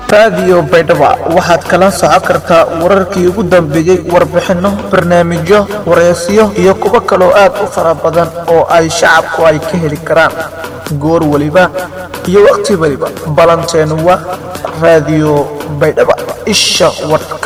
raadiyo baydhabo waxaad kala socon kartaa wararkii ugu dambeeyey warbixinno barnaamijyo wareysiyo iyo kuwo kaloo aad u fara badan oo ay shacabku ay ka heli karaan goor weliba iyo wakhti weliba ballanteenu waa raadiyo baydhabo isha warka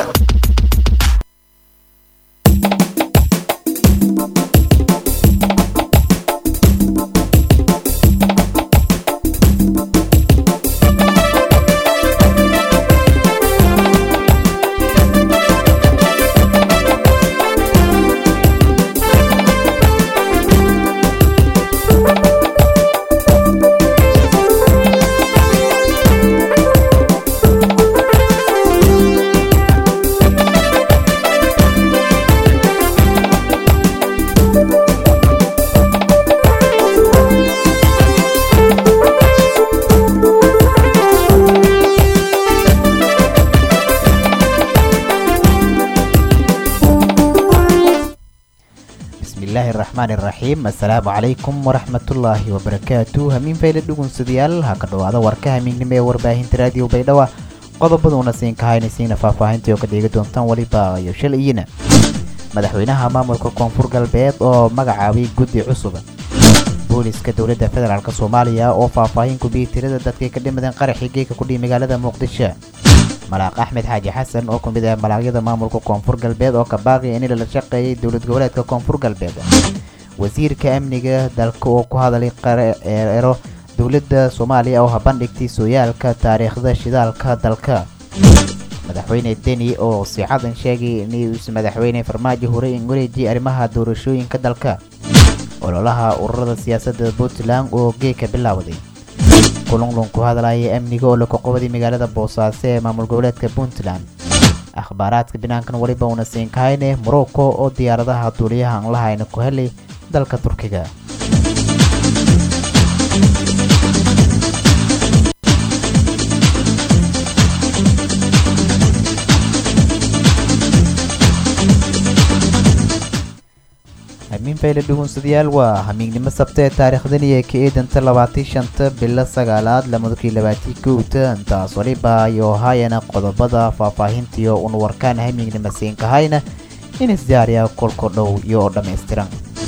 raxmaan iraxiim assalaamu calaykum waraxmatullaahi wabarakaatu hamiin fayle dhugunsadayaal ha ka dhowaada warka hamiignimo ee warbaahinta raadiyo baydhawa qodobaduuna siinka haynaysiina faahfaahintii oo ka dheegi doontaan weliba iyo shalayina madaxweynaha maamulka koonfur galbeed oo magacaabay guddi cusub booliska dowladda federaalk soomaaliya oo faahfaahin kubiyey tirada dadkay ka dhimadeen qaraxii geeka kudhihi magaalada muqdisho malaaq axmed xaaji xasan oo kamid ah malaagyada maamulka koonfur galbeed oo ka baaqi in lala shaqeeyay dowlad goboleedka koonfur galbeed wasiirka amniga dalka oo ku hadalay qareero dowladda soomaaliya oo habandhigtay sooyaalka taariikhda shidaalka dalka madaxweyne deni oo siixadan sheegay inuus madaxweyne farmaajo hore ingoleji arrimaha doorashooyinka dalka ololaha ururada siyaasadda puntland oo geeka bilowday kulunglun ku hadlaya amniga oo lakoqobaday magaalada boosaaso ee maamul goboleedka puntland akhbaaraadka binaankan weliba uuna siinkahayne morocco oo diyaaradaha duuliyaha aan lahayna ku helay dalka turkiga hamiin fayle dhugunsadayaal waa hamiignimo sabta ee taariikhdan iyo ka eedanta labaatii shanta bilo sagaalaad lamadukii labaatii kowta intaas waliba iyo haayana qodobada faahfaahintiyo un warkaan hamiignimo siinkahayna in isdiyaariya kolko dhow iyo oo dhammaystiran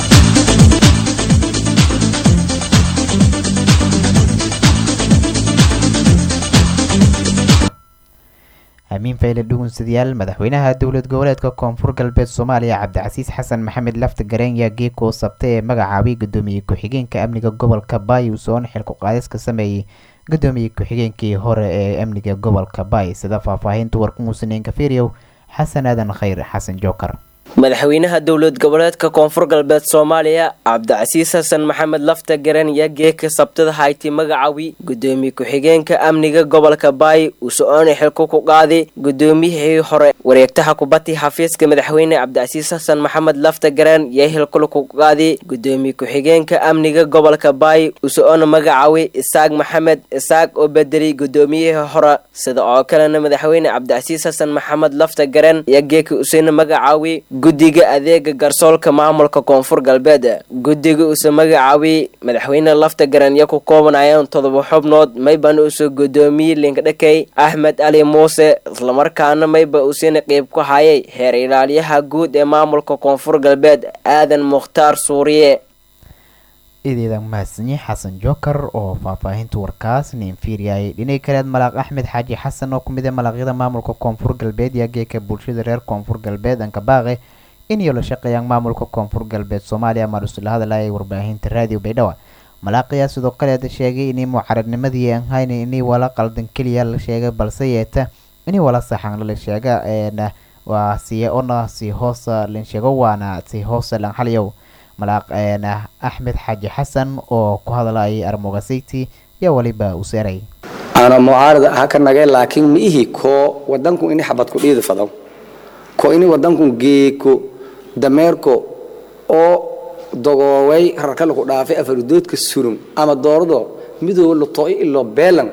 hamiin fayle dhugunsadayaal madaxweynaha dowlad goboleedka koonfur galbeed soomaaliya cabdicasiis xasan maxamed lafta gareenya geeko sabta ee magacaabay guddoomiye ku-xigeenka amniga gobolka baay uu soon xilku qaadis ka sameeyey guddoomiye ku-xigeenkii hore ee amniga gobolka baay sida faahfaahinta warkumuusaneenka feriyow xasan aadan khayr xasan jookar madaxweynaha dowlad goboleedka koonfur galbeed soomaaliya cabdicasiis xasan maxamed lafta garan yaa geeka sabtada hayti magacawi gudoomiye ku-xigeenka amniga gobolka baay uu so-oona xilku ku qaaday gudoomiyihii hore wareegtaha kubati xafiiska madaxweyne cabdicasiis xasan maxamed lafta garan yaa hilkul ku qaaday gudoomiye ku-xigeenka amniga gobolka baay uu so-oona magacawi isaaq maxamed isaaq oo bedelay gudoomiyihii hore sida oo kalena madaxweyne cabdicasiis xasan maxamed lafta garan yaa geeka useyna magacawi guddiga adeega garsoolka maamulka koonfur galbeed guddiga uuse magacaabiyey madaxweyne lafta garanyo ku koobanayeen todoba xubnood mayban uuse gudoomiyey linkdhakey axmed ali muuse islamarkaana mayba uusina qeyb ku hayay heer ilaaliyaha guud ee maamulka koonfur galbeed aadan mukhtaar suuriye ideeda mahadsanyi xasan jookar oo faahfaahinta warkaas ninfiiriyay dhinay kaleed malaaq axmed xaaji xasan oo kumid a malaaqyada maamulka koonfur galbeed yaa geeka bulshada reer koonfur galbeed ankabaaqe inay la shaqeeyaan maamulka koonfur galbeed soomaaliya maadhusula hadalaya warbaahinta raadiyo baydhawa malaaqiyaa sidoo kaleed sheegay inay mucaradnimadii aan hayn inay wala qaldan keliya la sheegay balse yeeta inay wala saxan la sheega waa siya ona si hoosa lan sheego waana si hoosa lan xaliyow malaaq axmed xaaji xasan oo ku hadlayay armogasayti yaa waliba u seeray ana mucaarad aha ka nagay laakiin ma ihi koo wadanku ini xabad ku dhiidi fadaw ko ini wadanku geeko dameerko oo dogooway rarka laku dhaafay afardoodka surun ama doorado midoo la to'y ilo beelan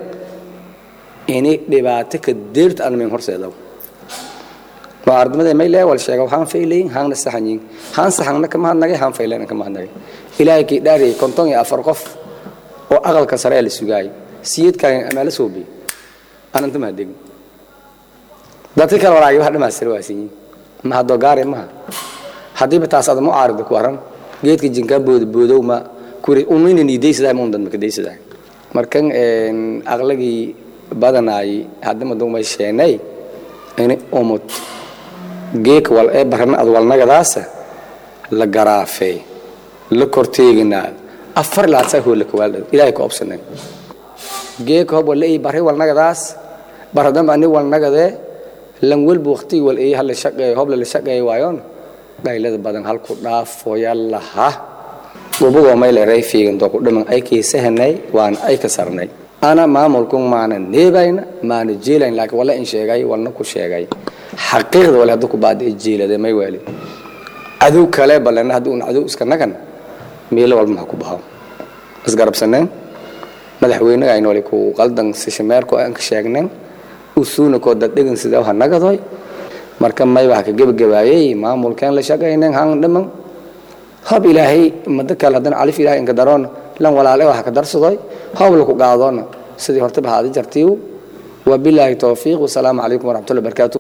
ini dhibaato ka deerta aan min horseedaw mucaaradnimada may lee wal sheega waxaan faylayin haangna saxanyin haan saxanna kama hadnagay haan faylayna kama hadnagay ilaahay kii dhaariyay konton iyo afar qof oo aqalka sare la sugaayay siyadkaagan amaala soo biyey aananta mahadegin dadka kale walaagi wax dhamaastir waasinyi ma hadoo gaari maha haddiiba taas ada mu caarida ku aran geedka jinkaa booda boodow ma kuri unina niidaysadaa ma undan makadaysadaa markan aqlagii badanaay haddima dumay sheenay ini umud geeka wal ee barana ad walnagadaasa la garaafee la korteeginaad afar laadsaa hoola kawaaldhad ilaahay ka obsanay geeka hob wala ey barri walnagadaas baradamba ani walnagadee lan welba waqtigi wal ey hala shaqeeyo hob lala shaqeeyo waayoon dhaylada badan halku dhaafo yallaha gubugoo mayle ray fiigan doo ku dhiman ay kiisahanay waan ay ka sarnay ana maamulkun maana neebayna maana jeelayn laakiin wala in sheegay walna ku sheegay xaqiiqda wale hadda ku baada i jeelade may waali cadow kale balena haddii un cadow iska nagan meelo walba maha ku baho isgarabsaneen madaxweynaga aynu wali ku qaldan sishameerko aan ka sheegnen usuuna koo daddhegan sida ha nagadoy marka mayba ha ka gebagabaayey maamulkeen la shaqaynen han dhiman hab ilaahay mado kale haddana calif ilahay inka daroon lan walaale wax ka darsadoy hawb laku qaadoona sidii hortaba haadi jartiiw wabilaahi towfiiq wasalaamu calaykum waraxmatullahi barakaatu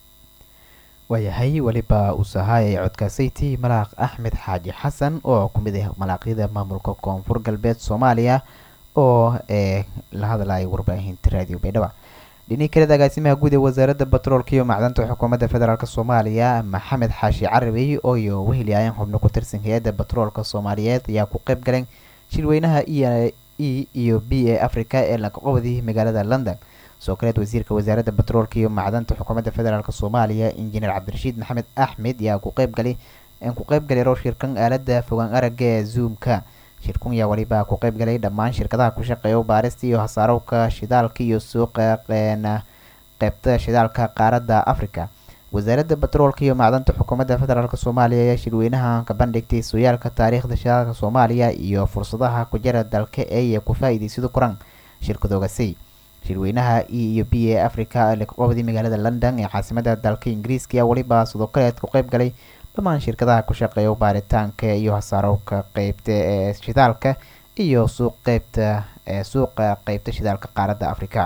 waayahay weliba usahaayay codkaasayti malaaq axmed xaaji xasan oo ku mid ah malaaqyada maamulka koonfur galbeed soomaaliya oo ee la hadlaya warbaahinta raadiyo baydhaba dhinii kaleda agaasimaha guud ee wasaaradda batroolka iyo macdanta xukuumadda federaalk soomaaliya maxamed xaashi carabey oo iyo weheliyaayeen xubno ku tirsan hay-adda batroolka soomaaliyeed ayaa ku qeyb galeen shirweynaha e e iyo b a africa ee laqaqobadii magaalada london soo kaleed wasiirka wasaaradda batroolka iyo macdanta xukuumadda federaalk soomaaliya injineer cabdirashiid maxamed axmed ayaa ku qeybgalay ku qeybgalay roor shirkan aalada fogaan aragga ee zoomka shirkun ayaa waliba ku qeybgalay dhammaan shirkadaha ku shaqeeya baarista iyo hasaarowka shidaalka iyo suuqa qeybta shidaalka qaaradda africa wasaaradda batroolka iyo macdanta xukuumadda federaalk soomaaliya ayaa shirweynaha ka bandhigtay sooyaalka taariikhda shidaalka soomaaliya iyo fursadaha ku jira dalka ee ku faa-iideysado koran shirkadoogasay shirweynaha e iyo b a africa liqobadii magaalada london ee caasimada dalka ingiriiska ayaa weliba sidoo kaleed ku qeyb galay dhammaan shirkadaha ku shaqeeya baaritaanka iyo hasaarowka qeybta ee shidaalka iyo suuq qeybta ee suuqa qeybta shidaalka qaaradda africa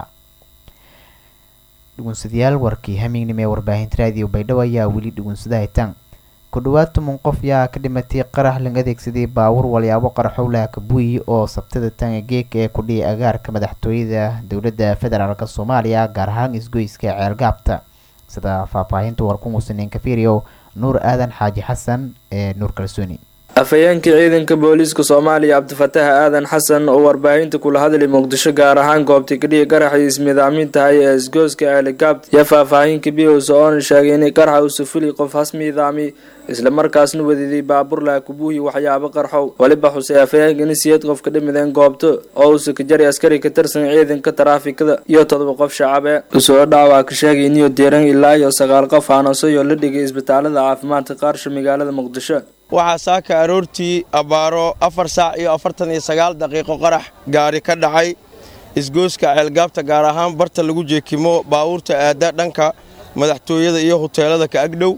dhugunsadayaal warkii hamiignimo ee warbaahinta raadiyo baydhabo ayaa weli dhugunsada hitaan ku dhawaad toban qof yaa ka dhimatay qarax lang adeegsaday baawur walyaabo qaraxowlaha kabuyi oo sabtada tanga geeka ee kudhiya agaarka madaxtooyada dowladda federaalk soomaaliya gaar ahaan isgoyska ceelgaabta sida faahfaahinta warkungusaneen kafiriyo nuur aadan xaaji xasan ee nuur kalsooni afhayeenkii ciidanka booliiska soomaaliya cabdifataax aadan xasan oo warbaahinta kula hadlay muqdisho gaar ahaan goobtay kadhiga qaraxii ismiidaamin tahay ee isgooska ceeligaabta iyo faahfaahinka biowsa oona sheegay inay qaraxa uu sufuli qof hasmiidaami islamarkaasna wadiday baabuur laha kubuuhi waxyaabo qarxow weliba xusay afhayeenka in siyeed qof ka dhimideen goobto oo uu sakajari askari ka tirsan ciidanka taraafikada iyo todoba qof shacabe usoo dhaawaa ka sheegay iniyo diiran ilaa iyo sagaal qof haanasoyo la dhigay isbitaalada caafimaadka qaarsha magaalada muqdisho waxaa saaka aroortii abbaaro afar saac iyo afartan iyo sagaal daqiiqo qarax gaari ka dhacay isgooska ceelgaabta gaar ahaan barta lagu jeekimo baawuurta aadda dhanka madaxtooyada iyo huteelada ka agdhow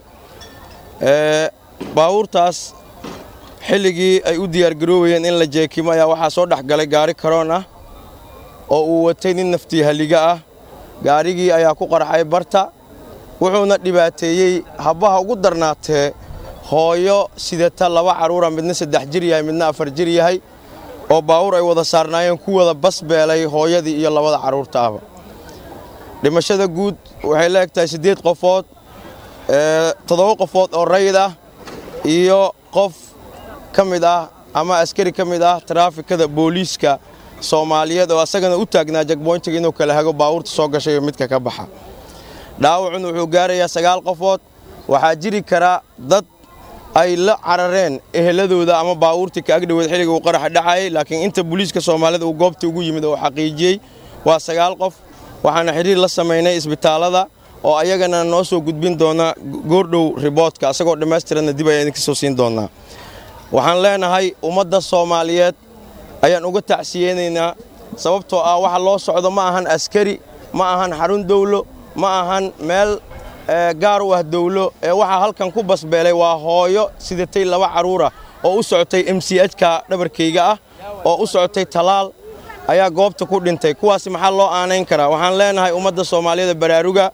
baawuurtaas xilligii ay u diyaargaroobayeen in la jeekimo ayaa waxaa soo dhex galay gaari karoon ah oo uu watay nin naftii halliga ah gaarigii ayaa ku qarxay barta wuxuuna dhibaateeyey habbaha ugu darnaatee hooyo sidata laba carruura midna saddex jir yahay midna afar jir yahay oo baawur ay wada saarnaayeen ku wada basbeelay hooyadii iyo labada carruurta ahba dhimashada guud waxay la eg tahay siddeed qofood toddoba qofood oo rayid ah iyo qof ka mid ah ama askari ka mid ah taraafikada booliiska soomaaliyeed oo asagana u taagnaa jagboyntiga inuu kala hago baawurta soo gashay iyo midka ka baxa dhaawacun wuxuu gaarayaa sagaal qofood waxaa jiri karaa dad ay la carareen eheladooda ama baawuurtii ka agdhoweed xilliga uu qaraxa dhacayay laakiin inta booliiska soomaalida uu goobta ugu yimid oo xaqiijiyey waa sagaal qof waxaana xidhiir la samaynay isbitaallada oo ayagana noo soo gudbin doona goordhow riboodka asagoo dhammaystiranna dib ayaan idinka soo siin doonaa waxaan leenahay ummadda soomaaliyeed ayaan uga tacsiyeynaynaa sababtoo ah waxa loo socdo ma ahan askari ma ahan xarun dawlo ma ahan meel gaar u ah dawlo ee waxaa halkan ku basbeelay waa hooyo sidatay laba carruura oo u socotay m c h-ka dhabarkayga ah oo u socotay talaal ayaa goobta ku dhintay kuwaasi maxaa loo aanayn karaa waxaan leenahay ummadda soomaaliyeed baraaruga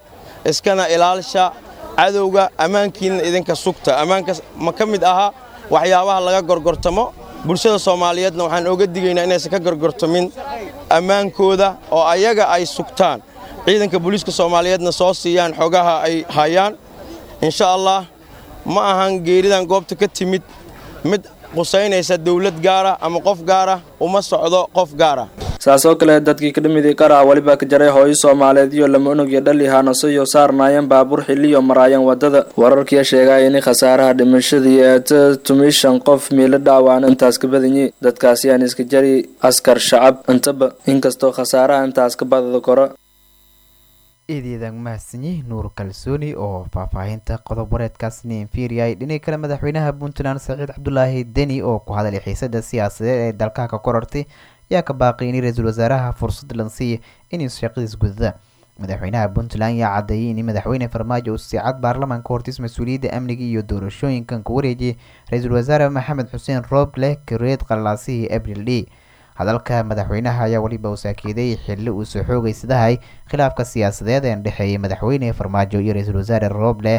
iskana ilaalsha cadowga ammaankiinna idinka sugta ammaanka ma ka mid aha waxyaabaha laga gorgortamo bulshada soomaaliyeedna waxaan oga digaynaa inaysan ka gorgortamin ammaankooda oo ayaga ay sugtaan ciidanka booliiska soomaaliyeedna soo siiyaan xogaha ay hayaan insha allah ma ahan geeridan goobta ka timid mid qusaynaysa dawlad gaara ama qof gaara uma socdo qof gaara saas oo kale dadkii ka dhimidii qaraha weliba ka jaray hooyo soomaaliyeed iyo lama unugya dhali haanasoyo saarnaayeen baabuur xiliyo maraayeen wadada wararkiya sheegaya in khasaaraha dhimashadii ee tumishan qof miilo dhaawaan intaas ka badanyi dadkaasi aan iska jari askar shacab intaba inkastoo khasaaraha intaas ka badada koro eedeedan mahadsanyi nuur kalsooni oo faahfaahinta qodob wareedkaasni inferiay dhinii kale madaxweynaha puntland saciid cabdulaahi deni oo ku hadalay xiisada siyaasadeed ee dalkaha ka korortay ayaa ka baaqay in ra-iisul wasaaraha fursad lan siiya inuu shaqadiis gudada madaxweynaha puntland ayaa cadeeyay in madaxweyne farmaajo uu siicad baarlamaanka hortiis mas-uuliyadda amniga iyo doorashooyinkan ka wareejiyay ra-iisul wasaare maxamed xuseen rooble kareed qalaasihii abril d hadalka madaxweynaha ayaa weliba uu saakeeday xilli uu soo xoogeysadahay khilaafka siyaasadeed ee dhexeeyay madaxweyne farmaajo iyo ra-iisul wasaare rooble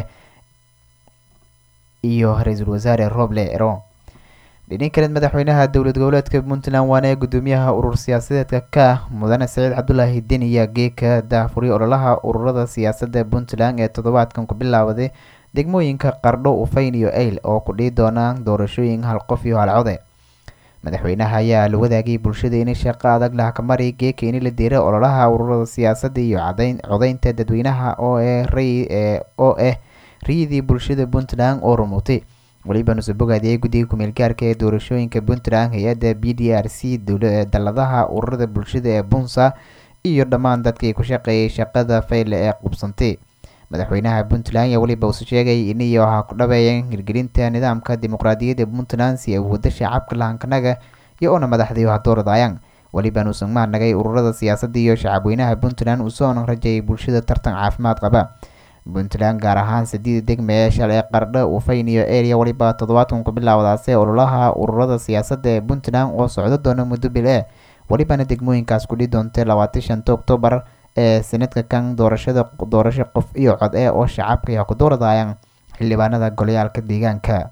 iyo ra-iisul wasaare roble ero dhinin kaleed madaxweynaha dowlad goboleedka puntland waana gudoomiyaha urur siyaasadeedka ka mudane saciid cabdulaahi deni ayaa geeka daafuriy ololaha ururada siyaasadda puntland ee toddobaadkan ku bilaawaday degmooyinka qardho ufayn iyo eyl oo ku dhihi doonaan doorashooyin hal qof iyo hal code madaxweynaha ayaa la wadaagay bulshada in shaqo adag laha ka maray geeka in la diiray ololaha ururada siyaasadda iyo cadayn codeynta dadweynaha oo ee ray oo ah riyadii bulshada puntland oo rumutay weliba nuse bogaadiyay guddiga kumeel gaarka ee doorashooyinka puntland hay-adda b d r c dalladaha ururada bulshada ee bunsa iyo dhammaan dadkii ku shaqeeyay shaqada fayle ee qubsantay madaxweynaha puntland ayaa weliba uuse sheegay iniyo ha ku dhabeeyeen hirgelinta nidaamka dimuqraadiyadda puntland si awooda shacabka lahankanaga iyo una madaxdiiyo hadooradayaan weliba nuusan maanagay ururada siyaasadda iyo shacabweynaha puntland uusoona rajayay bulshada tartan caafimaad qaba puntland gaar ahaan sideeda degme ee shalay qardho ufayn iyo eria weliba toddobaadkan ku bilaawdaase ololaha ururada siyaasadda ee puntland oo socdo doona muddo bil e welibana degmooyinkaas kudhi doontay labaatan shanta oktoobar ee sanadka kan doorashada doorasho qof iyo cod ee oo shacabka ayaa ku dooradayaan xildhibaanada golayaalka deegaanka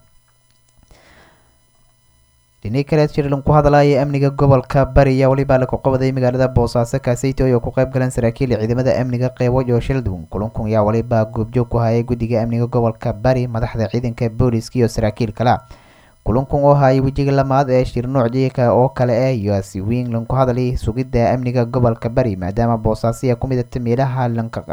dhini kaleed shirlan ku hadlaya amniga gobolka bari ayaa weliba laku qabaday magaalada boosaaso kaaseyto oo ku qayb galeen saraakiil ciidamada amniga qeybo iyo shildun kulankun ayaa weliba goobjoog ku hayay guddiga amniga gobolka bari madaxda ciidanka booliska iyo saraakiil kale kulankun oo hayay wejiga lamaad ee shir noocjika oo kale ah iyo si weyn lanku hadlay sugidda amniga gobolka bari maadaama boosaasiya ku midata meelaha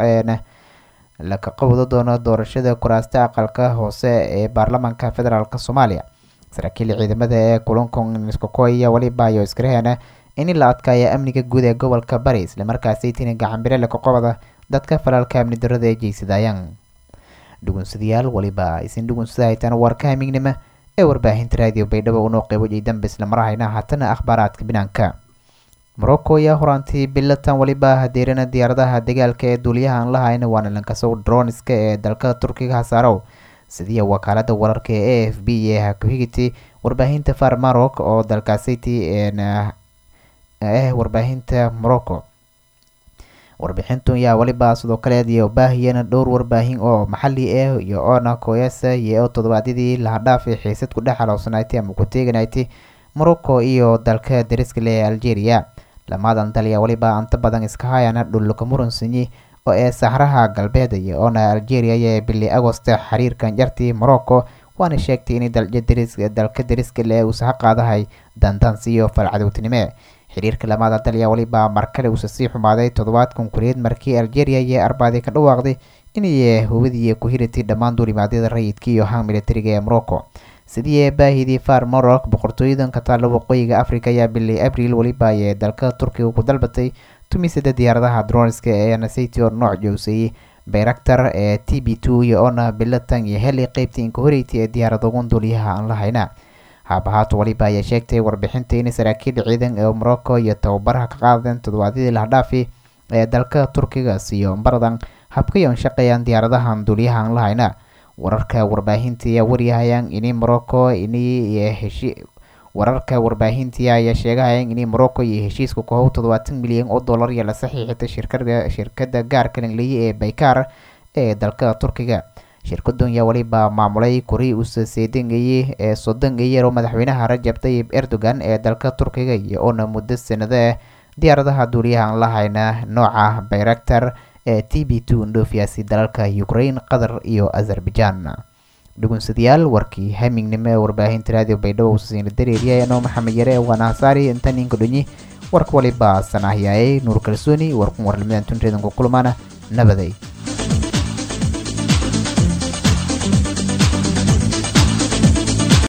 laka qabado doono doorashada kuraasta aqalka hoose ee baarlamaanka federaalk soomaaliya saraakiil ciidamada ee kulankan iskakoya weliba iyo iskaraheena in la adkaaya amniga guud ee gobolka bari islamarkaasi tina gacanbire laka qobada dadka falaalka amni darada ee jeysadayaan dhugunsadayaal weliba isin dhugunsada haytaan warka hamignima ee warbaahinta raadiyo baydhabo unoo qeybojay dambe isla marahayna haatana akhbaaraadka binaanka morocco ayaa horaantii bilatan weliba hadeerana diyaaradaha dagaalka ee duuliyaha aan lahayna waana lankasow droniska ee dalka turkiga hasaarow sidii wakaalada wararka ee a f b ee hakuhigiti warbaahinta far maroc oo dalkaasiti ah warbaahinta morocco warbixintu ayaa weliba sidoo kaleed iyo baahiyana dhowr warbaahin oo maxali ah iyo oona koyasa iyo toddobaadyadii lahadhaafay xiisad ku dhex xaloosanayti ama ku teeganayti morocco iyo dalka dariska leh ee algeria lamadan dal ayaa weliba inta badan iska hayana dhulka muransanyi oo ee saxraha galbeed iyo oona algeria ee bili agosta xiriirkan jartii morocco waana sheegtay in dalka dariska le uu saha qaadahay dandaans iyo falcadowtinime xiriirka lamada dal ayaa weliba markale uuse sii xumaaday toddobaadkan kureed markii algeria iyo arbaaday ka dhawaaqday inay hubadii ku hiratay dhammaan duulimaadyada rayidka iyo han militariga ee morocco sidii baahidii far morocc boqortooyadan ka taalla waqooyiga africa ayaa bili abril weliba ee dalka turkiga ku dalbatay tumisada diyaaradaha droniska ee nasaytio nooc joogseeyey bayraktar ee t b two iyo oona bilatan iyo heli qeybtii inka horeyti ee diyaaradagun duuliyaha aan lahayna haabahaato weliba ayaa sheegtay warbixinta in saraakiil ciidan ee morocco iyo tababaraha ka qaadeen toddobaadyadii lahdhaafi ee dalka turkiga siiyo baradan habkayon shaqeeyaan diyaaradahan duuliyaha aan lahayna wararka warbaahinta ayaa waryahayaan ini morocco ini heshi wararka warbaahintii ayaa sheegahayaan in morocco iyo heshiiska ku how toddobaatan milyan oo dollar iyo la saxiixatay shirkada shirkada gaarka langleye ee baykar ee dalka turkiga shirkadun yaa weliba maamulay kuri usa seedingayey ee sodongayeer oo madaxweynaha rajab tayib erdogan ee dalka turkiga iyo oona muddo sanado ah diyaaradaha duuliyahan lahayna nooca bayraktar ee t b two ndhofiyaasi dalalka ukraine qatar iyo azerbaijan dhugunsadayaal warkii hamingnimo ee warbaahinta raadiyo baydhabo usiina dareeriya anoo maxamed yare waana hasaari inta ninka dhunyi warka waliba sanahyaayay nuur kalsooni warkun warlimidan tunreedanku kulmaana nabaday